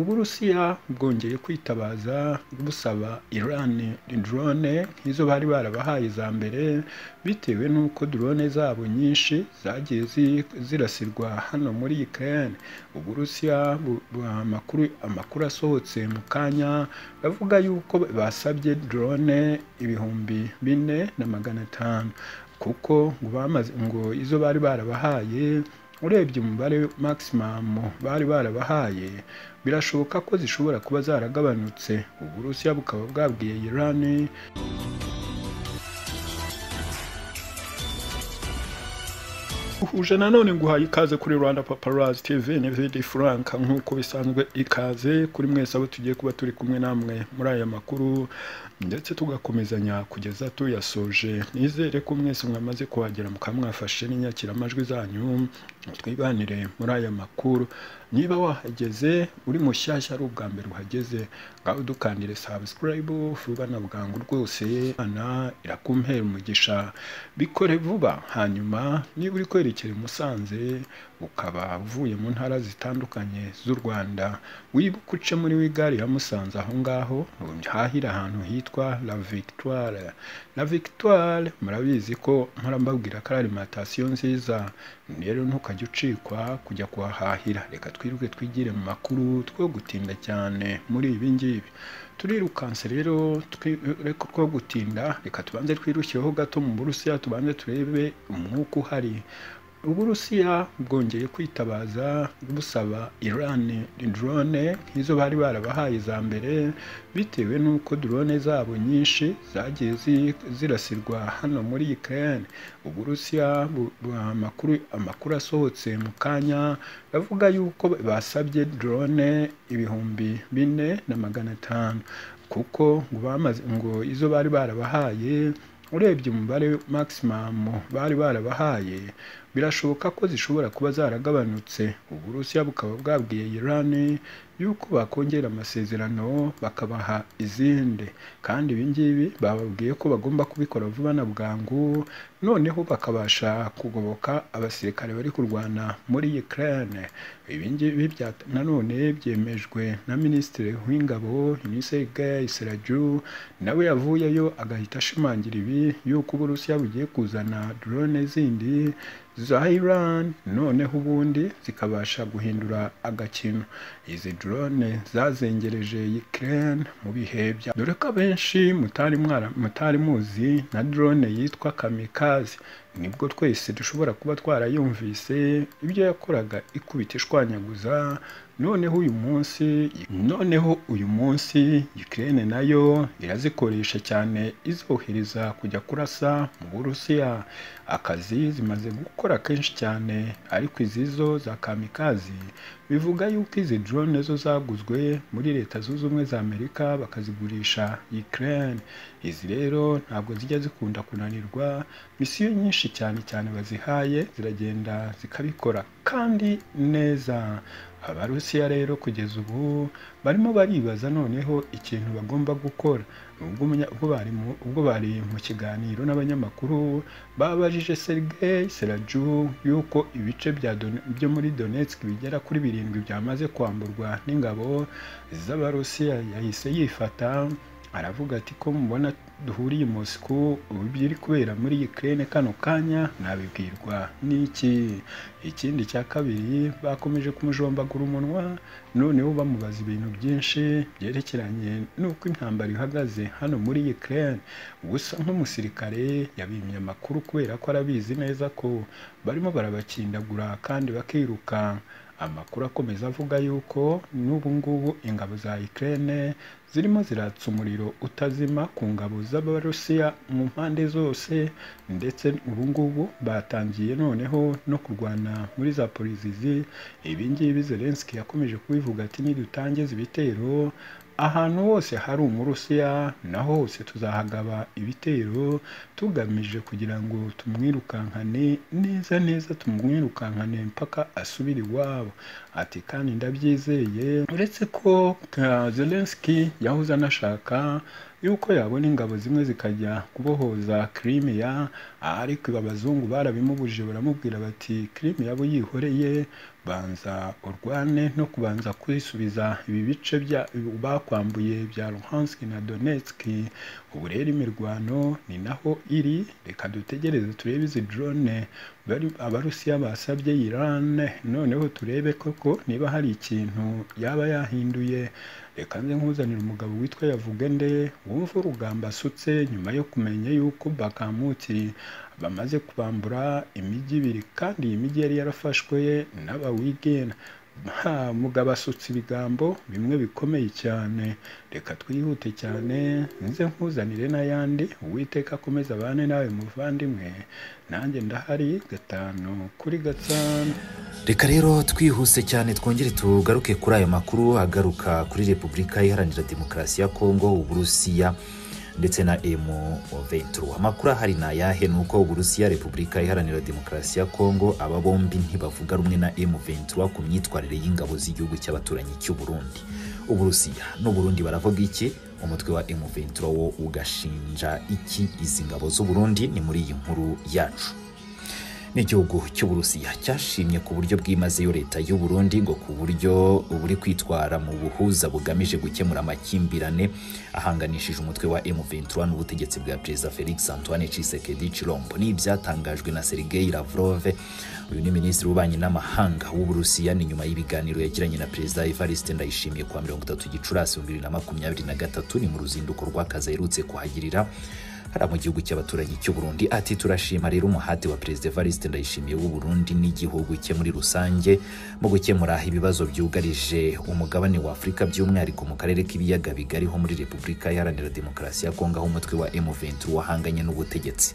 Uburusiya bwongeye kwitabaza busaba Iran drone nk'izo bari barabahaye za mbere bitewe n'uko drone zabo nyinshi zagiye zirasirwa hano muri Ukraine. Uburusiya amakuru amakuru asohotse mu kanya avuga yuko basabye drone ibihumbi bine na magana atanu kuko ngo bamaze ngo izo bari barabahaye urebye umubare maximum bari barabahaye birashoboka ko zishobora kuba zaragabanutse. Uburusiya bukaba bwabwiye Iran uhuje nanone nguhaye ikaze kuri Rwanda Paparazzi TV ni Vidi Frank nk'uko bisanzwe ikaze kuri mwese abo tugiye kuba turi kumwe namwe muri aya makuru ndetse tugakomezanya kugeza tuyasoje nizere ko mwese mwamaze kuhagera mukamwafashe n'inyakiramajwi zanyu twibanire muri aya makuru niba wahageze uri mushyashya ari ubwa mbere uhageze ngaho dukandire subscribe vuba na bwangu rwose Imana irakumpera umugisha bikore vuba hanyuma niba uri kwerekera i Musanze ukaba uvuye mu ntara zitandukanye z'u Rwanda wibuke uce muri gare ya Musanze aho ngaho hahira ahantu hitwa La Victoire La Victoire murabizi ko mpora mbabwira ko ari alimantasiyo nziza rero ntukajye ucikwa kujya kuhahahira reka twiruke twigire mu makuru two gutinda cyane muri ibi ngibi turirukanse rero reka two gutinda reka tubanze twirushyeho gato mu burusiya tubanze turebe umwuka uhari uburusiya bwongeye kwitabaza busaba Iran drone nk'izo bari barabahaye za mbere bitewe n'uko drone zabo nyinshi zagiye zirasirwa hano muri Ukraine. Uburusiya amakuru amakuru asohotse mu kanya avuga yuko basabye drone ibihumbi bine na magana atanu kuko ngo bamaze ngo izo bari barabahaye urebye umubare maximum bari barabahaye birashoboka ko zishobora kuba zaragabanutse. Uburusiya bukaba bwabwiye Iran yuko bakongera amasezerano bakabaha izindi kandi ibi ngibi bababwiye ko bagomba kubikora vuba na bwangu noneho bakabasha kugoboka abasirikare bari kurwana muri Ukraine. Ibi ngibi nanone byemejwe na Minisitiri w'Ingabo Sergei Siraju nawe yavuyeyo agahita ashimangira ibi yuko Uburusiya bugiye kuzana drone zindi za Iran noneho ubundi zikabasha guhindura agakino. Izi drone zazengereje Ukraine mu bihe bya dore ko abenshi mutari mwara mutari muzi na drone yitwa kamikaze nibwo twese dushobora kuba twarayumvise ibyo yakoraga ikubita ishwanyaguza noneho uyu munsi noneho uyu munsi Ukraine nayo irazikoresha cyane izohereza kujya kurasa mu Burusiya akazi zimaze gukora kenshi cyane ariko izizo za kamikazi bivuga yuko izi drone zo zaguzwe muri leta zunze ubumwe za Amerika bakazigurisha Ukraine izi rero ntabwo zijya zikunda kunanirwa misiyo nyinshi cyane cyane bazihaye ziragenda zikabikora kandi neza abarusiya rero kugeza ubu barimo baribaza noneho ikintu bagomba gukora ubwo bari mu kiganiro n'abanyamakuru babajije Sergei Seraju yuko ibice byo muri Donetsk bigera kuri birindwi byamaze kwamburwa n'ingabo z'abarusiya yahise yifata aravuga ati ko mubona duhuriye i Moscow ibiri kubera muri Ukraine kano kanya nabibwirwa n'iki ikindi cya kabiri bakomeje kumujombagura umunwa noneho bamubaza ibintu byinshi byerekeranye n'uko intambara ihagaze hano muri Ukraine gusa nk'umusirikare yabimye amakuru kubera ko arabizi neza ko barimo barabakindagura kandi bakirukanka amakuru akomeza avuga yuko n'ubu ngubu ingabo za Ukraine zirimo ziratsa umuriro utazima ku ngabo z'abarusiya mu mpande zose ndetse ubu ngubu batangiye noneho no kurwana muri za polizizi ibi ngibi Zelensky yakomeje kubivuga ati nidutangiza ibitero ahantu hose hari umurusiya naho hose tuzahagaba ibitero tugamije kugira ngo tumwirukankane neza neza tumwirukankane mpaka asubire iwabo ati kandi ndabyizeye uretse ko Zelensky yahoze anashaka yuko yabona ingabo zimwe zikajya kubohoza kirimiya ariko abazungu barabimubujije baramubwira bati kirimiya abo yihoreye banza urwane no kubanza kwisubiza ibi bice bya- bakwambuye bya luhansk na donetsk ubu rero imirwano ni naho iri reka dutegereze turebe izi drone bari- abarusiya basabye iran noneho turebe koko niba hari ikintu yaba yahinduye reka nze nkuzanire umugabo witwa yavugende wumva urugamba asutse nyuma yo kumenya yuko bakamuti bamaze kubambura imijyi ibiri kandi iyi mijyi yari yarafashwe n'abawigena ha mugabo asutse ibigambo bimwe bikomeye cyane reka twihute cyane nze nkuzanire n'ayandi uwiteka akomeze abane nawe muvandimwe nanjye ndahari gatanu kuri gatanu reka rero twihuse cyane twongere tugaruke kuri ayo makuru agaruka kuri repubulika iharanira demokarasi ya kongo uburusiya ndetse na emu venturo amakuru ahari ni ayahe ni uko uburusiya repubulika iharanira demokarasi ya kongo aba bombi ntibavuga rumwe na emu venturo ku myitwarire y'ingabo z'igihugu cy'abaturanyi cy'u Burundi uburusiya n'uburundi baravuga iki umutwe wa emu venturo wo ugashinja iki izi ngabo z'uburundi ni muri iyi nkuru yacu n'igihugu cy'uburusiya cyashimye ku buryo bwimazeyo leta y'u Burundi ngo ku buryo buri kwitwara mu buhuza bugamije gukemura amakimbirane ahanganishije umutwe wa M23 n'ubutegetsi bwa perezida Felix Antoine Tshisekedi Chilombo ni ibyatangajwe na Sergei Lavrov uyu ni minisitiri w'ububanyi n'amahanga w'uburusiya ni nyuma y'ibiganiro yagiranye na perezida Evariste Ndayishimiye kuwa mirongo itatu gicurasi bibiri na makumyabiri na gatatu ni mu ruzinduko rw'akazi aherutse kuhagirira hariya mu gihugu cy'abaturanyi cy'u Burundi ati turashima rero umuhati wa perezida Evariste Ndayishimiye w'u Burundi n'igihugu cye muri rusange mu gukemura ibibazo byugarije umugabane wa Afurika by'umwihariko mu karere k'ibiyaga bigari ho muri Repubulika Iharanira Demokarasi ya Kongo aho umutwe wa M23 wahanganye n'ubutegetsi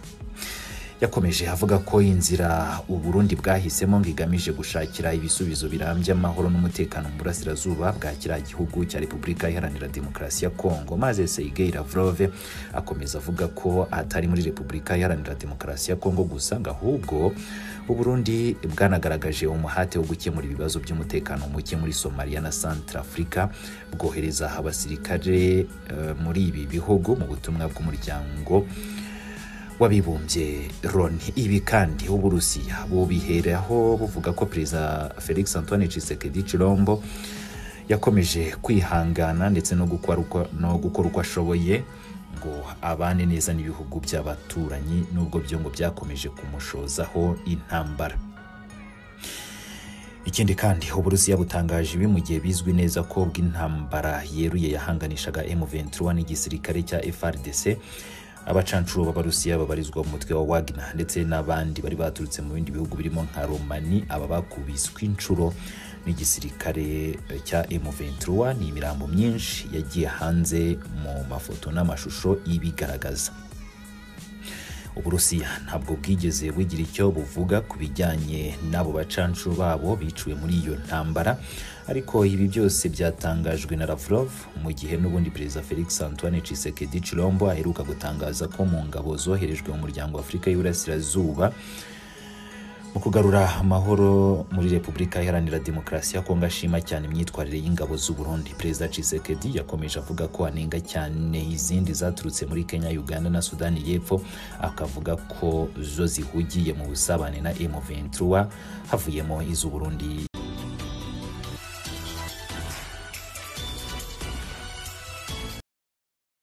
yakomeje avuga ko inzira u Burundi bwahisemo ngo igamije gushakira ibisubizo birambye amahoro n'umutekano mu burasirazuba bwa kiriya gihugu cya Repubulika Iharanira Demokarasi ya Kongo maze Sergei Lavrov akomeza avuga ko atari muri Repubulika Iharanira Demokarasi ya Kongo gusa ngo ahubwo u Burundi bwanagaragaje umuhate wo gukemura ibibazo by'umutekano muke muri Somalia na Centrafrica bwohereza abasirikare eh, muri ibi bihugu mu butumwa bw'umuryango w'abibumbye Loni ibi kandi uburusiya bubiheraho buvuga ko perezida felix antoine Tshisekedi Chilombo yakomeje kwihangana ndetse no gukora uko- no gukora uko ashoboye ngo abane neza n'ibihugu by'abaturanyi n'ubwo byo ngo byakomeje kumushozaho intambara ikindi kandi uburusiya butangaje ibi mu gihe bizwi neza ko bw'intambara yeruye yahanganishaga M23 n'igisirikare cya FRDC abacancuro b'abarusiya babarizwa mu mutwe wa Wagner ndetse n'abandi bari baturutse mu bindi bihugu birimo nka Romani aba bakubiswe inshuro n'igisirikare eh, cya M23 ni imirambo myinshi yagiye hanze mu mafoto n'amashusho ibigaragaza uburusiya ntabwo bwigeze bugira icyo buvuga ku bijyanye n'abo bacancu babo biciwe muri iyo ntambara ariko ibi byose byatangajwe na Lavrov mu gihe n'ubundi perezida Felix Antoine Tshisekedi Chilombo aheruka gutangaza ko mu ngabo zoherejwe mu muryango wa Afurika y'Iburasirazuba mu kugarura amahoro muri repubulika iharanira demokarasi ya kongo ashima cyane imyitwarire y'ingabo z'u Burundi perezida Tshisekedi yakomeje avuga ko anenga cyane izindi zaturutse muri kenya uganda na sudani y'epfo akavuga ko zo zihugiye mu busabane na m23 havuyemo iz'u Burundi